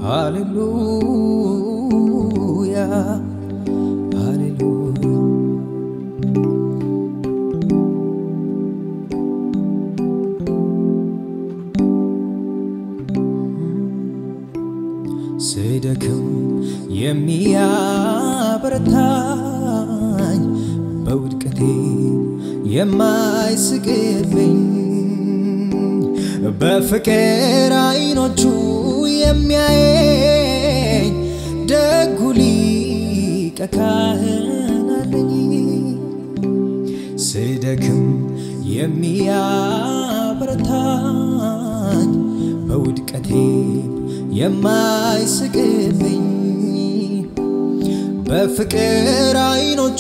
ሃሌሉያ ሃሌሉያ ስደክም የሚያበረታኝ በውድቀቴ የማይስቅብኝ በፍቅር አይኖቹ የሚያየኝ ደጉ ሊቀ ካህን አለኝ። ስደክም የሚያበረታኝ በውድቀቴ የማይስቅብኝ በፍቅር አይኖቹ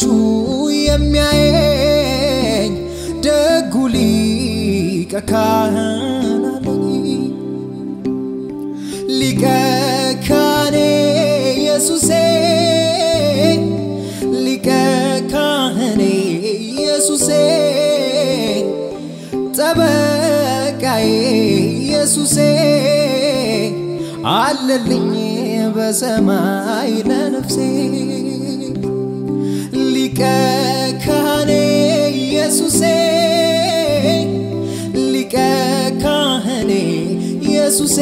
የሚያየኝ ደጉ ሊቀ ካህን አለኝ። ሊቀ ካህኔ ኢየሱሴ ሊቀ ካህኔ ኢየሱሴ ጠበቃዬ ኢየሱሴ አለልኝ በሰማይ ለነፍሴ ሊቀ ካህኔ ኢየሱሴ ሊቀ ካህኔ ኢየሱሴ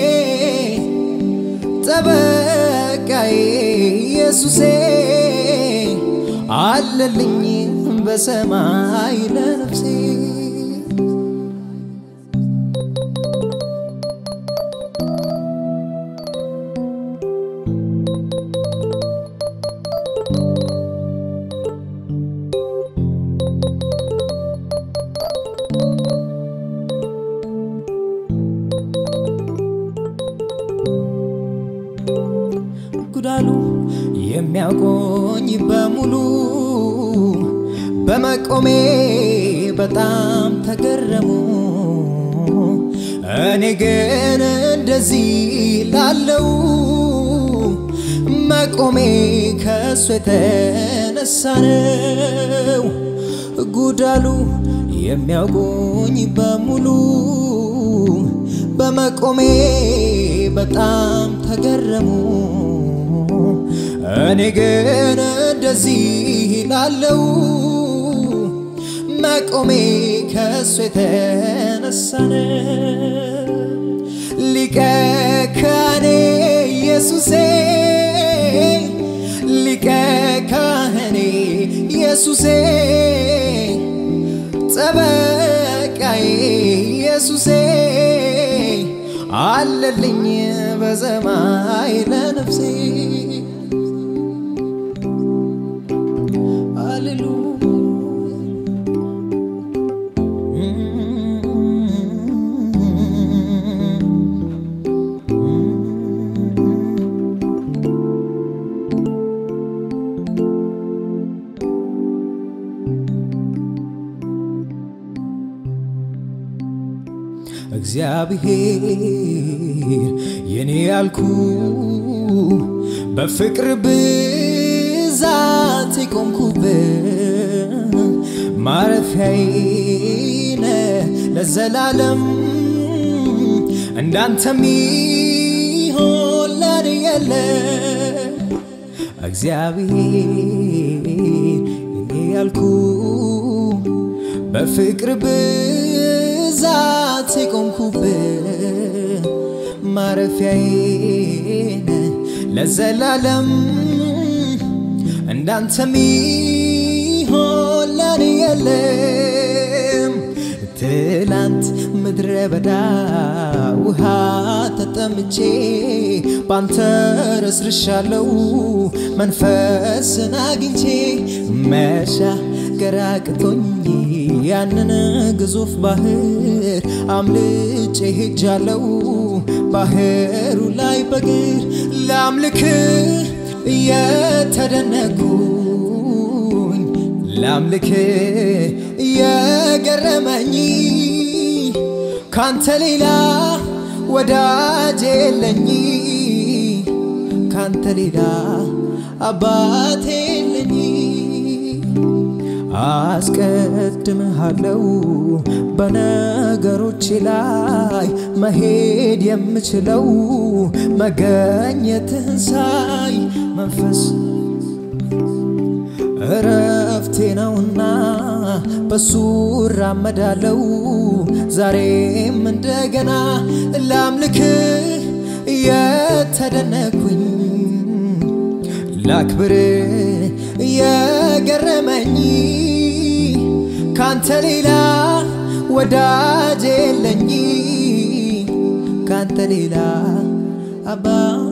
ጠበቃዬ ኢየሱሴ አለልኝ በሰማይ ለነፍሴ ጉዳሉ የሚያውቆኝ በሙሉ በመቆሜ በጣም ተገረሙ። እኔ ግን እንደዚህ ላለው መቆሜ ከእሱ የተነሳ ነው። ጉዳሉ የሚያውቁኝ በሙሉ በመቆሜ በጣም ተገረሙ። እኔ ግን እንደዚህ ላለው መቆሜ ከእሱ የተነሳ ነው። ሊቀ ካህኔ ኢየሱሴ ሊቀ ካህኔ ኢየሱሴ ጠበቃዬ ኢየሱሴ አለልኝ በሰማይ ለነፍሴ እግዚአብሔር የኔ ያልኩ በፍቅር ብዛት የቆምኩበት ማረፊያዬ ነህ ለዘላለም እንዳንተ ሚሆን ለኔ የለ እግዚአብሔር የኔ ያልኩ በፍቅር ብዛት የቆምኩበት ማረፊያዬ ነህ ለዘላለም እንዳንተ ሚሆን ለኔ የለም። ትላንት ምድረ በዳ ውሃ ተጠምቼ ባንተ ረስርሻለው መንፈስን አግኝቼ መሻገር አቅቶኝ ያንን ግዙፍ ባህር አምልጬ ሄጃለው ባህሩ ላይ በግር ላምልክ እየተደነኩኝ ላምልክ እየገረመኝ ካንተ ሌላ ወዳጅ የለኝ ካንተ ሌላ አባቴ የለኝ አስቀድምሃለው በነገሮቼ ላይ መሄድ የምችለው መገኘትህን ሳይ መንፈስ እረፍቴ ነውና በሱ እራመዳለው ዛሬም እንደገና ላምልክህ የተደነኩኝ ላክብር የገረመኝ ካንተ ሌላ ወዳጅ የለኝ ካንተ ሌላ አባ